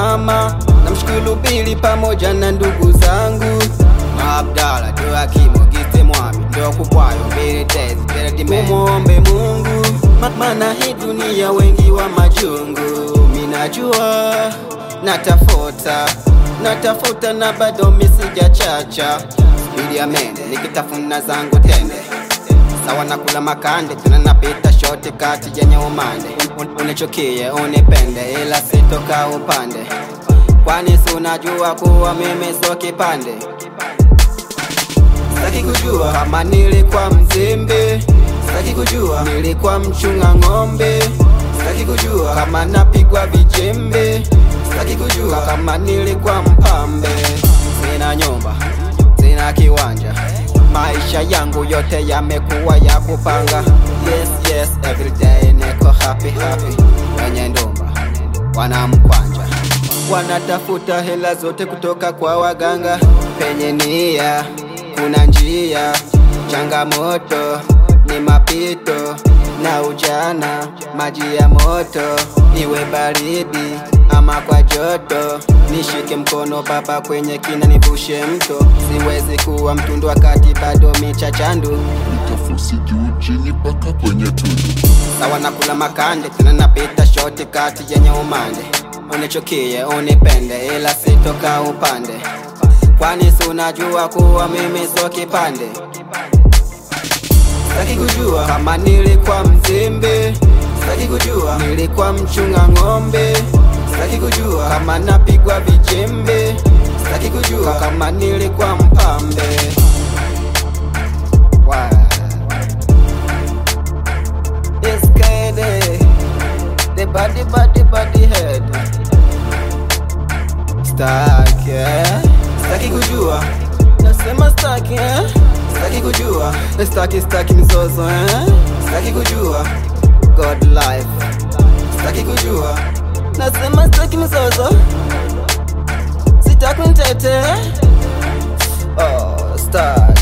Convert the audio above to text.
mama, namshukuru Bili pamoja na ndugu zangu Abdala Joakimu Gite Mwami ndo kubwayo mbili tezi mbele dime Tumuombe Mungu ma- maana hii dunia wengi wa majungu minajua natafuta natafuta na bado misijachacha Bili ya mende nikitafuna zangu tende sawa na kula makande tena napita shoti kati yenye umande Un- unichukie unipende ila sitoka upande kwani si unajua kuwa mimi sio kipande Sitaki kujua kama nilikuwa mzembe, sitaki kujua nilikuwa mchunga ng'ombe, sitaki kujua kama napigwa vijembe, sitaki kujua kama nilikuwa mpambe. Sina nyumba, sina kiwanja, maisha yangu yote yamekuwa ya kupanga. Yes, yes, every day niko happy happy, wenye ndumba wanamkwanja wanatafuta hela zote kutoka kwa waganga. Penye nia kuna njia, changamoto ni mapito na ujana, maji ya moto, iwe baridi ama kwa joto, nishike mkono baba kwenye kina, nivushe mto. Siwezi kuwa mtundu wakati bado michachandu nitafusi juu chini mpaka kwenye tundu sawa na kula makande tena napita shoti kati yenye umande unichukie unipende ila sitoka upande kwani si unajua kuwa mimi sio kipande sitaki kujua kama nilikuwa mzembe sitaki kujua nilikuwa mchunga ng'ombe sitaki kujua kama napigwa vijembe sitaki kujua kama nilikuwa mpambe wow. It's Kayde, the body, body, body head. Stuck, yeah. Staki kujua, nasema staki, eh? Staki kujua, staki, staki mizozo, eh? Staki kujua, God life. Staki kujua, nasema staki mizozo. Sitaki mtete, oh, stuck.